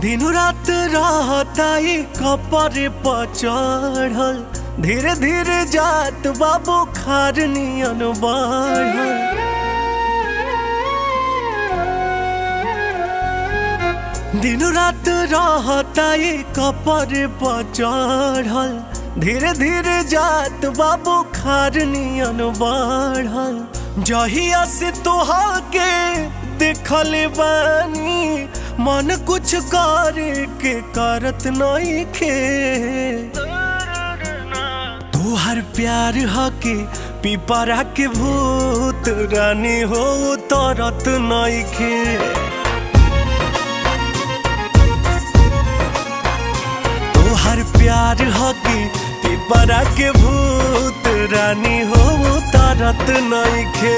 दिन रात रहताई कपर पर चढ़ल धीरे धीरे जात बाबू खार नियन बढ़ल दिन रात रहताई कपर पर चढ़ल धीरे धीरे जात बाबू खार नियन बढ़ल जहिया से तोहा के देखल बानी मन कुछ करे के करत नहीं खे तोहर प्यार हके पिपरा के भूत रानी हो तरत नहीं खे तोहर प्यार हके पिपरा के भूत रानी हो तरत नहीं खे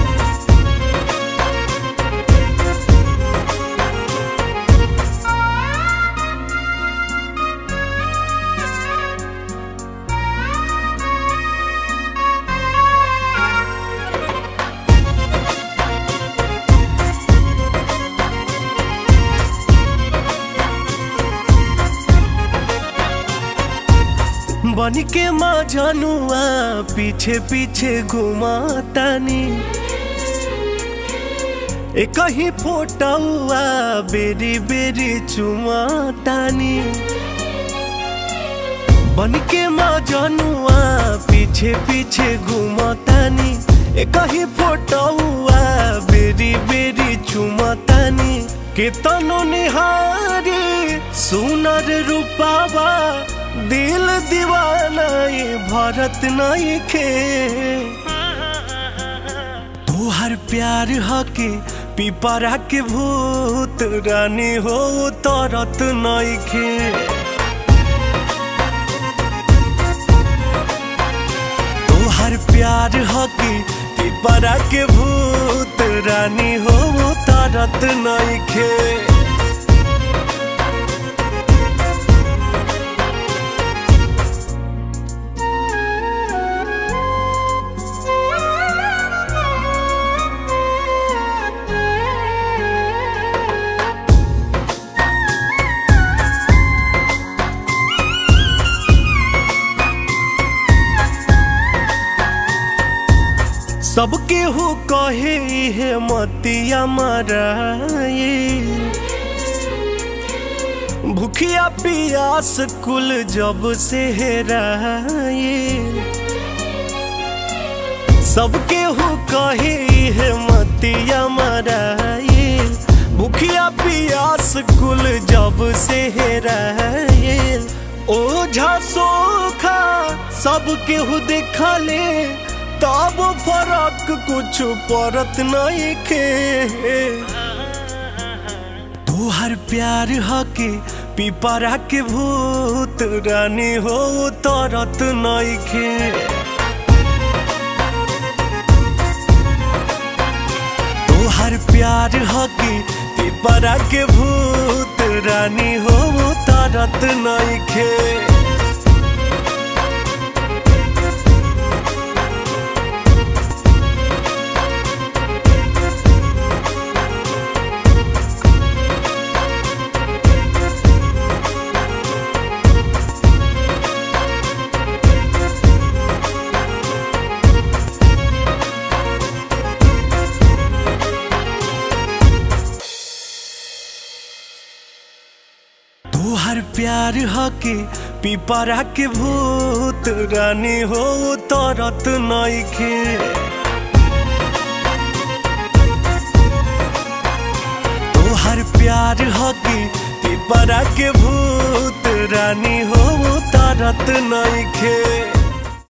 बन के माँ जनुआ पीछे पीछे घुमातानी एक ही फोटुआ बेरी बेरी चुमातानी बन के माँ जनुआ पीछे पीछे घुमातानी एक ही फोटुआ बेरी बेरी चुमातानी केतनो निहारी सुनर रूपावा दिल दीवाना ये भरत नहीं खे तोहर प्यार हके पिपरा के भूत रानी हो तरत नहीं खे तोहर प्यार हके पिपरा के भूत रानी हो तरत नहीं खे सबके हो कहे है मतिया मराए भूखिया पियास कुल जब से हेराए सबके हो कहे है मतिया मराए भूखिया पियास कुल जब से हेराए ओझा सोखा सबके हो देखले तब फरक कुछ परत नहीं खे तोहर प्यार हके पिपरा के भूत रानी हो तरत नहीं खे तोहर प्यार हके पिपरा के भूत रानी हो तरत नहीं खे तोहर प्यार हके पिपरा के भूत रानी हो तरत नहीं खे तोहर प्यार हके पिपरा के भूत रानी हो तरत नहीं खे